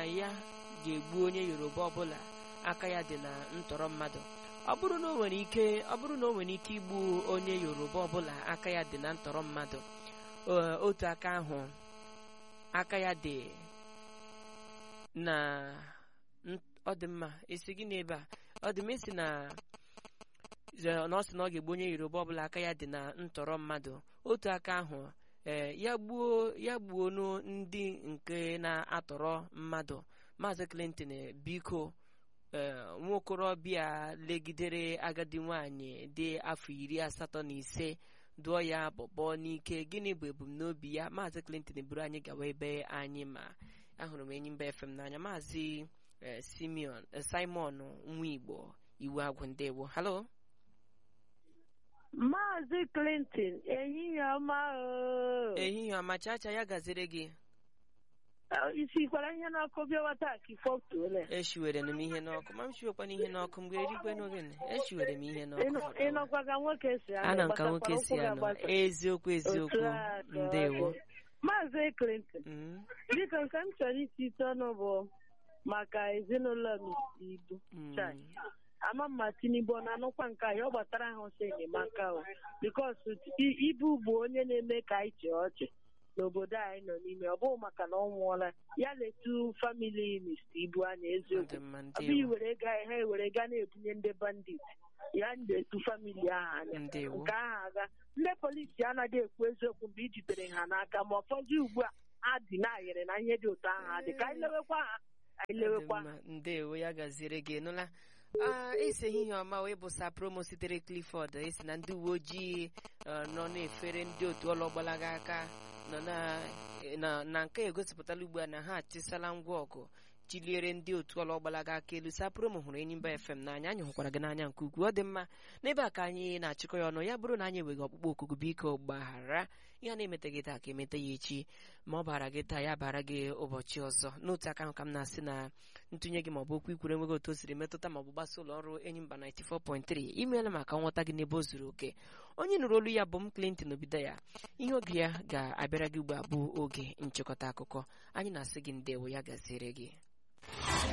ya ga-egbu onye yoruba ọbụla aka ya dị na ntọrọ mmadụ ọ bụrụ na o nwere ike ọ bụrụ na o nwere ike igbu onye yoruba ọbụla aka ya dị na ntọrọ mmadụ o- otu aka ahụ aka ya dị na n- ọ dị mma esi gị n'ebe a ọ dị m esi na ze- na ọ sị na ọ ga-egbu onye yoruba ọbụla aka ya dị na ntọrọ mmadụ otu aka ahụ ee ya gbuo ya gbuo nụ ndị nke na-atọrọ mmadụ maazị clinton biko ee nwaokorobịa legidere agadi nwanyị dị afọ iri asatọ na ise dụọ ya bọbọ n'ike gịnị bụ ebumnobi ya maazị clinton buru anyị gawa ebe anyị ma ahụrụ m enyi mba fm n'anya maazị eh, simeon eh, simon nwa igbo iwu agwụ ndewo halo Maazị Clinton ehihie ọma o. ehihie ọma chacha ya gaziri gị Eh, isikwara ihe n'ọkụ bịawa taa ka ife otuole eshiwere m ihe n'ọkụ ma m shiwekwana ihe n'ọkụ mgbe erikwe n'ogene eshiwere m ihe n'ọkụ ịnọkwa ka nwoke si anọ ana m ka nwoke gbatakwara si ụkwụ anọ ga-agbasa. eziokwu eziokwu Otu a ka ọ ndewo dị. Maazị Clinton Mm, biko nke m chọrọ isi ite ọnụ bụ maka ezinụlọ m isi ibu mm, Chai. ama mma Tinubu ọ na-anụkwa nke anyị ọ gbatara ha ọsọ enyemaka o bikos ibu bụ onye na-eme ka anyị chee ọchị n'obodo anyị nọ n'ime ọ bụghị maka na ọ nwụọla ya letu famili Mr. Ibu anya ọ dị eziokwu mma ọ bụghị ndewo were ga ha ewere ga na-ebunye ndị bandit ya na-etu famili ahụ anya ndewo nke ahụ aga ndị polisi anaghị ekwu eziokwu mgbe i jidere ha n'aka ma ụfọdụ ugbu a ha dị na-ayịrị na ihe dị otu ahụ adị ka anyị lewekwa ha anyị lewekwa ha Ọ dị mma, ndewo ya gaziere gị nụla Ah, esi ehihie ọma wee bụsa promo sitere clifford esi na ndị uwe ojii eh, nọ na-efere ndị otu ọlọgbalaga aka nọ na na- na nke egosipụtala ugbu a na ha achịsala ngwa ọgụ chiliere ndị otu ọlọgbalaga aka elu sa promo hụrụ enyimba fm n'anya anyị hụkwara gị n'anya nke ukwuu ọ dị mma n'ebe a ka anyị na-achịkọ ya ọnụ ya bụrụ na anyị enweghị ọkpụkpọ okuku biko gbaghara ihe a na-emete gị taa ka emete ya echi ma ọ bara gị taa ya bara gị ụbọchị ọzọ n'otu aka ahụ ka m na-asị na ntụnye gị maọbụ okwu ikwuru enweghị otu o siri metụta maọbụ gbasa ụlọ ọrụ enyi mba 94.3 imeela maka nghọta gị n'ebe o zuru oke onye nụrụ olu ya bụ m clinton obido ya ihe oge ya ga-abịara gị ugbu a bụ oge nchịkọta akụkọ anyị na-asị gị ndewo ya gaziere gị